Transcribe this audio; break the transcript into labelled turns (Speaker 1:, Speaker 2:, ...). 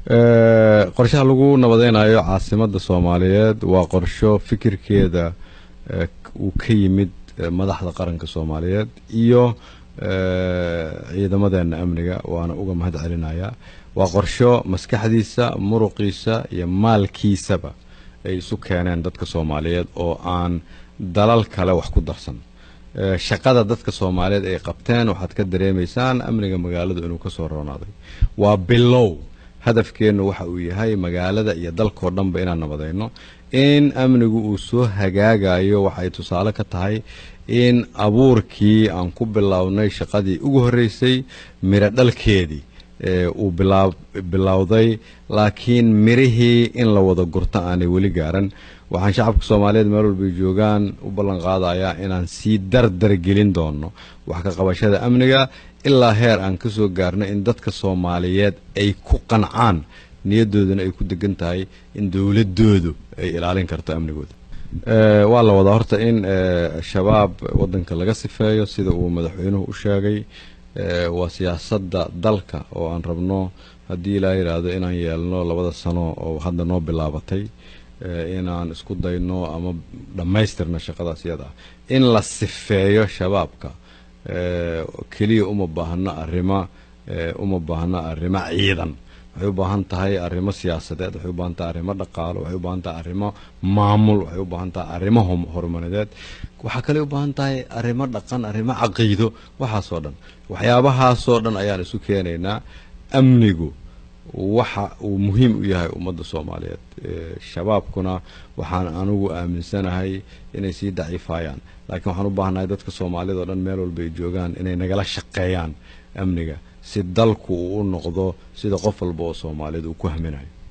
Speaker 1: qorshaha lagu nabadeynayo caasimada soomaaliyeed waa qorsho fikirkeeda uu ka yimid madaxda qaranka soomaaliyeed iyo ciidamadeena amniga waana uga mahad celinayaa waa qorsho maskaxdiisa muruqiisa iyo maalkiisaba ay isu keeneen dadka soomaaliyeed oo aan dalal kale wax ku darsan shaqada dadka soomaaliyeed ay qabteen waxaad ka dareemaysaan amniga magaaladu inuu kasoo roonaaday waa bilow hadafkeennu waxa uu yahay magaalada iyo dalkao dhanba inaan nabadayno in amnigu uu soo hagaagayo waxay tusaale ka tahay in abuurkii aan ku bilownay shaqadii ugu horreysay miro dhalkeedii uu bilowday laakiin mirihii in la wada gurto aanay weli gaaran waxaan shacabka soomaaliyeed meel walbay joogaan u ballan qaadayaa inaan sii dardar gelin doono wax ka qabashada amniga ilaa heer aan ka soo gaarno in dadka soomaaliyeed ay ku qancaan niyadoodana ay ku degan tahay in dowladoodu ay ilaalin karto amnigooda waa la wadaa horta in shabaab wadanka laga sifeeyo sida uu madaxweynuhu u sheegay waa siyaasadda dalka oo aan rabno haddii ilaa yidhaahdo inaan yeelno labada sano oo hadda noo bilaabatay inaan isku dayno ama dhammaystirno shaqadaas iyada ah in la sifeeyo shabaabka keliya uma baahno arrimo uma baahno arrimo ciidan waxay u baahan tahay arrimo siyaasadeed waxay u baahan tahay arrimo dhaqaalo waxay u baahan tahay arrimo maamul waxay u baahan tahay arrimo horumareed waxaa kale u baahan tahay arrimo dhaqan arrimo caqiido waxaasoo dhan waxyaabahaasoo dhan ayaan isu keenaynaa amnigu waxa uu muhiim u yahay ummadda soomaaliyeed shabaabkuna waxaan anigu aaminsanahay inay sii daciifayaan laakiin waxaan u baahanahay dadka soomaaliyad oo dhan meel walba ay joogaan inay nagala shaqeeyaan amniga si dalku uu u noqdo sida qof walba oo soomaaliyeed uu ku haminayo